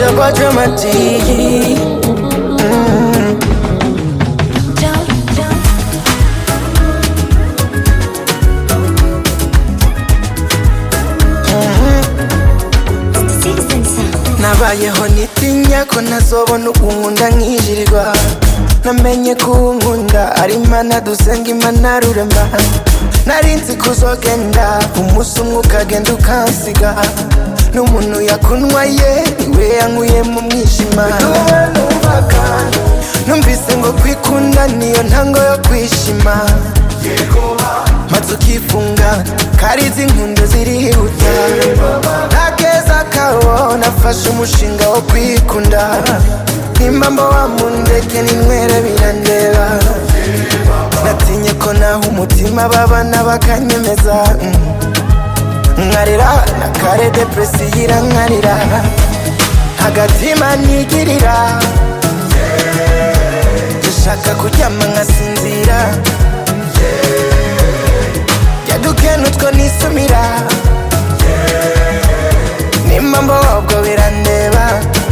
Jabba Dramati. nabayeho nitinya ko ntazobona ukunkunda nkijirirwa namenye ko unkunda ari imana dusenga imana rurema nari nzi kuzogenda umunsi umwe ukagenda ukansiga n'umuntu yakunwa ye niwe yankuye mu mwijima numvise ngo kwikunda niyo ntango yo kwishima maze ukifunga karizi inkundo zirihuta ntakeza kawo nafashe umushinga wo kwikunda nimba mba wamundeke ninywere birandeba natinye ko naho umutima babana bakanyemeza mm. nkarira na kare depresi yirankarira agatima nigirira dushaka kuryama nkasinzira yadukena utwo nisumira nimba mba wabwo birandeba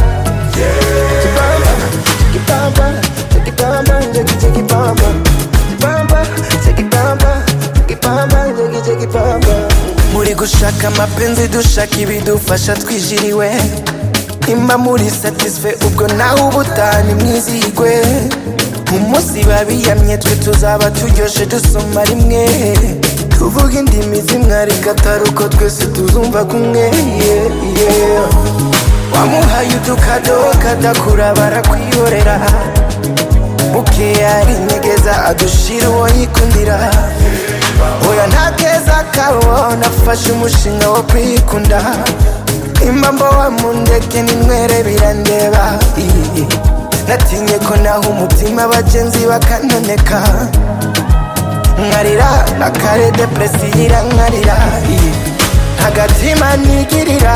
Chikipamba, chikipamba, chiki chikipamba. Chikipamba, chikipamba, chikipamba, chiki chikipamba. muri gushaka amapenzi dushaka ibidufasha twijiriwe nimba muri satisfe ubwo nawe ubutani mwizigwe umunsi babiyamye twe tuzaba turyoshe dusoma rimwe tuvuga indimi zimwe ariko atari uko twese tuzumva kumwe yeah, yeah. wamuhaye udukado kadakura barakwihorera buke arinyegeza adushira uwo yikundira oya nta keza kawo nafashe umushinga wo kwikunda impamvu wamundeke ninywere birandeba Ii. natinye ko naho umutima abagenzi bakanoneka nkarira na kare depresi yirankarira Ii. agatima nigirira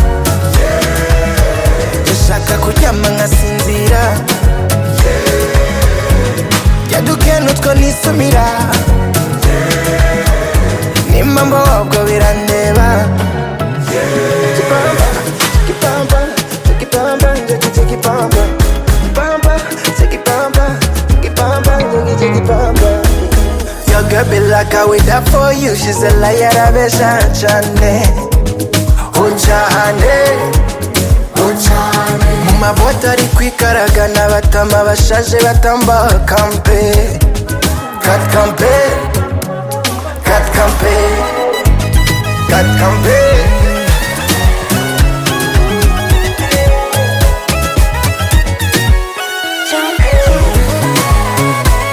ndashaka kuryama nkasinzira yadukena utwo nisumira nimba mba wabwo birandeba Chikipamba, chikipamba, chikipamba, chiki chikipamba. Chikipamba, chikipamba, chikipamba, chiki chikipamba. Your girl be like I wait up for you She's a liar, abesha chane Uchane Uchane Mu maboto ari kwikaraga n'abatama bashaje batamba kampe Kat kampe Kat kampe Kat kampe